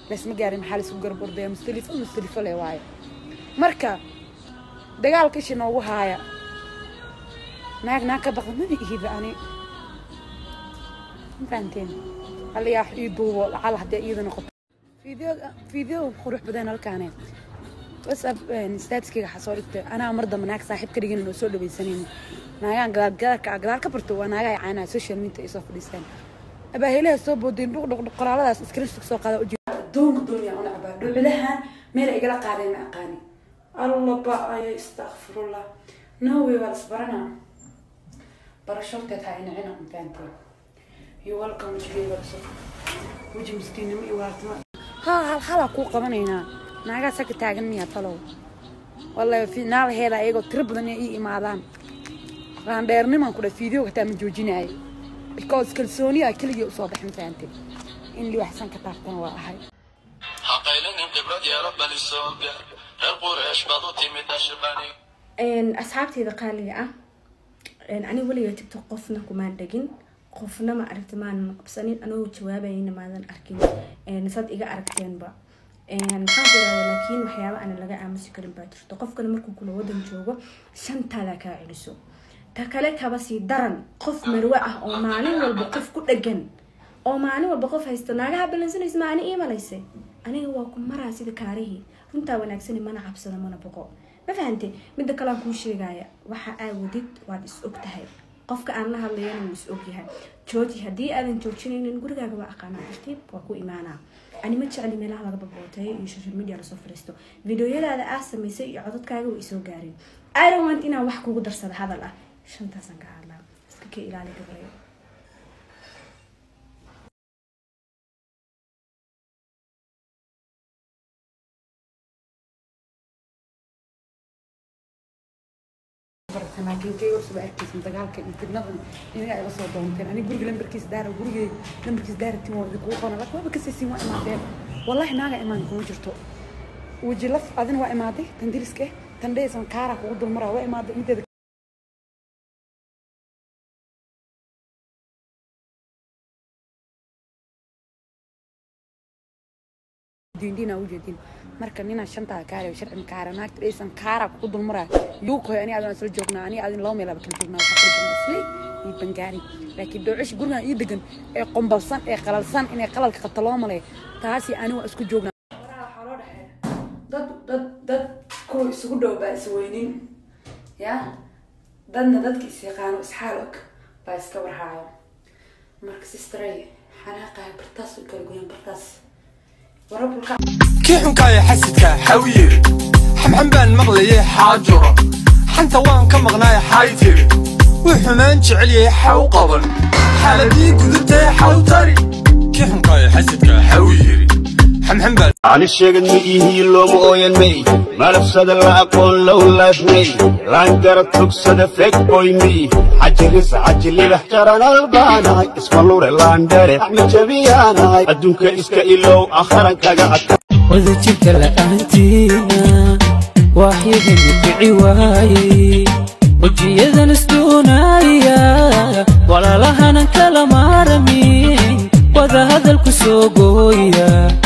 laysma gaarin maxaa laisku garab ordaya mustalifo mustalifo le waayo marka dagaalka ishi noogu haaya naag naag ka baqda maba ihiba ani ma fahanteen halayaa ii duubo lacal haddii iyada noqoto فيديو فيديو قروح بدنا الكانه بس ستاتسكي حصل لك انا مرضى مناك صاحب كريجن انه سولو بيسنين نايان قدار قدار قدار كبرتو وانا جاي عنا سوشيال ميديا يسوف ديسان ابا هيله سو بودين دق دق قرالadaas iskrin soo qaada uji doon dunya una aba dhuculahan meel ay gala qaaday ma aqaani allah ba ay astaghfirullah no way wal sabrana barashorteed ha ina ina faanteen you welcome to give us وجه مسكين ما يوارتما ها هل حلا كو قبنينا ناغا سك تاغن ميا تلو والله في نال هيدا ايغو ترب بدن اي imaadaan raan dheerniman ku dha fiideo ka taa ma joojinaayo because kalsooniya keliya u soo baxin fahanteen in li waxsan ka taabtan waa ahay haqaylanin khibrad yeelo bali soo gaar reer qureesh baad u timid ashbani asxaabteyda qaaliga ah aniga weliga tigto qofna kumaan dhegin qofna ma aragti maanan qabsanin anagoo jawaabayna maadan arkin sad iga aragteenba maxaan ku irahda laakiin waxyaaba ana laga aamusi karin baa jirto qofkana markuu kula wadan joogo shantaada kaa celiso ta kale kaba sii daran qof marwe ah oo maalin walba qof ku dhagan oo maalin walba qof haysta naagaha balansanaysa maani ii malayse aniga waa ku maraa sida kaarihii runtaa wanaagsani mana cabsada mana boqo ma fahante midda kalean kuu sheegaya waxa aa wadid waad is og tahay qofka aan la hadlayana wuu is ogyahay jooji haddii aadan joojinaynin gurigaaga waa aqaanaa tartiib waa ku imaanaa ani ma jecli meelaha laga babooteeyo iyo social media lasoo fariisto videoyadaada aa samaysay iyo codadkaaga way isoo gaareen iron want inaan wax kugu darsada hadal ah shantaasaan ka hadlaa iska ka ilaali gabrayo laakiin kay warsuba arkaysan dagaalka iyo fidnadan inaga ay la soo doonteen ani guriga lambarkiisa daara gurigay lambarkiisa daara tin waa idinkugu qoran laakiin waaba kasaysiin waa imaadeen wallahi naaga imaan kuma jirto weji laf adina waa imaaday tan diriska eh tan dhaysan kaara kugu dulmaraa waa imaaday mideeda diindina ujeedin marka ninaa shantaa kaare sharcin kaara naagta dhaysan kaara kugu dulmaraa yuukoy ani adin isla joognaa ani adin laba meelaba kala joognaa waxaa kala joognaa isley iyo bangaari laakiin doocish gurigan ii degan ee qombalsan ee qalalsan inay qalalka qabta loo malay taasi ani waa isku joognaa waxaa loo dhexeeya dad dad dad kuwa isugu dhow baa isweynin ya dadna dadka is yaqaano isxaal og baa iska warhaayo marka sistrey xanaaqahay bartaas way kala goyeen bartaas warabulka kii xunkaaya xasidka xawiyiri xamxan baan maqlayay xaajuro xanta waan ka maqnaay xay tiri wuu xumaan jecel yahay xaw qaban xaaladii gudubtay xaw tari kii xunkaaya xasidka xawiyiri xamxan baan ani sheegad ma ihii looma ooyan may malabsada la aqoon low laafnay laangara tugsada feg boy mi xajiris xajilidax jaranal baanahay isma lure laandhere axmed jabiyaanahay adduunka iska ilow akharan kaga adka wadajirka la'aantiina waaxyadani kici waayey wejiyadan isduunaya walaalahanan kala maaramin wada hadalku soo gooya